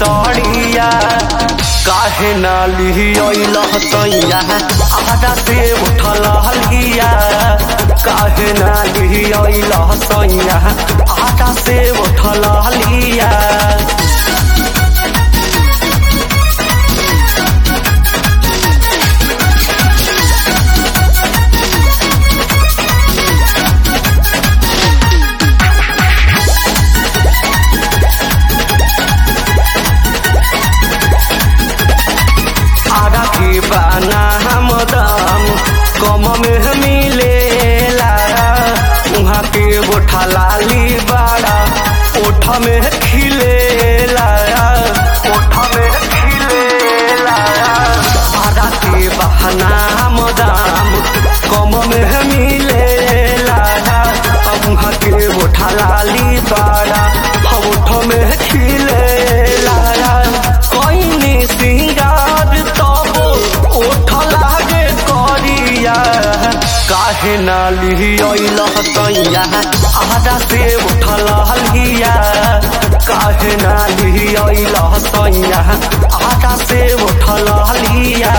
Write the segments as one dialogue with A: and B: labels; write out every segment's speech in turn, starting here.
A: सड़िया काहे ना लिहियल सैया आधा से उठल हलिया काहे ना लिहियल सैया आधा से उठल हलिया आगा के बाना हम दाम कम में मिलेला उहाँ के गोठा लाली बाड़ा ओठ में खिलेला ओठ में खिलेला आगा के बहाना हम दाम कम में मिलेला अब उहाँ के गोठा लाली बाड़ा ओठ में खिलेला कइने सिंगार तब ओठ लागे करिया काहे ना लिहियल सैया आधा से उठल हलिया काहे ना लिहियल सैया आधा से उठल हलिया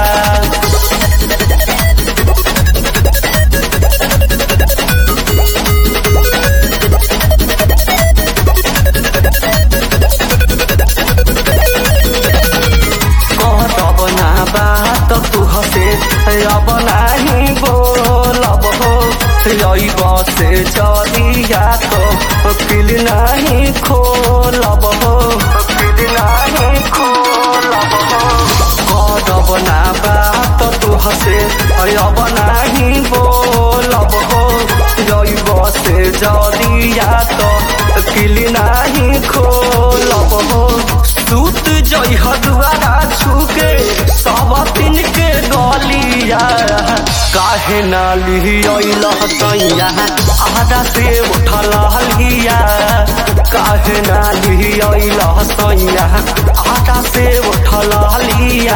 A: कहब ना बात तू हसे अब नाही बोलब हो अब से जरिया तो फिल नाही खोलब हो फिल नाही खोलब हो कहब ना बात तू हसे अब नाही बोलब हो अब से जरिया तो फिल नाही खोलब हो सूत जई हदुआरा छुके सब दिन के गलिया काहे ना लिहियल सैया आधा से उठल हलिया काहे ना लिहियल सैया आधा से उठल हलिया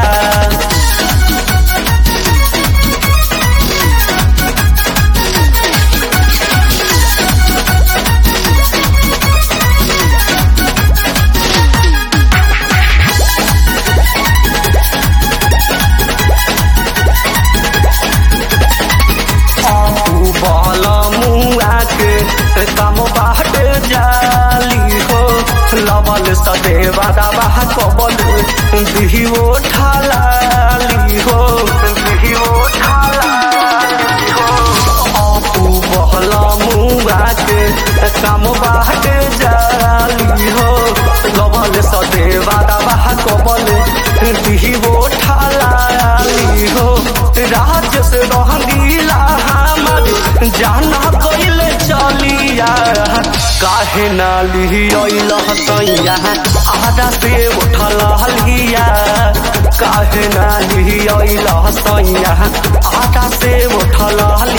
A: बल मुआ के कम बाट जाली हो लबल सदेवा दबा कबल दिहिओ ठाली हो दिहिओ ठाली हो अपू बहल मुआ के कम बाट जाली हो लबल सदेवा दबा कबल दिहिओ ठाली हो राज से रंगीला हमर जाना कइल चलिया काहे ना लिहियल सैया आधा से उठल हलिया काहे ना लिहियल सैया आधा से उठल हलिया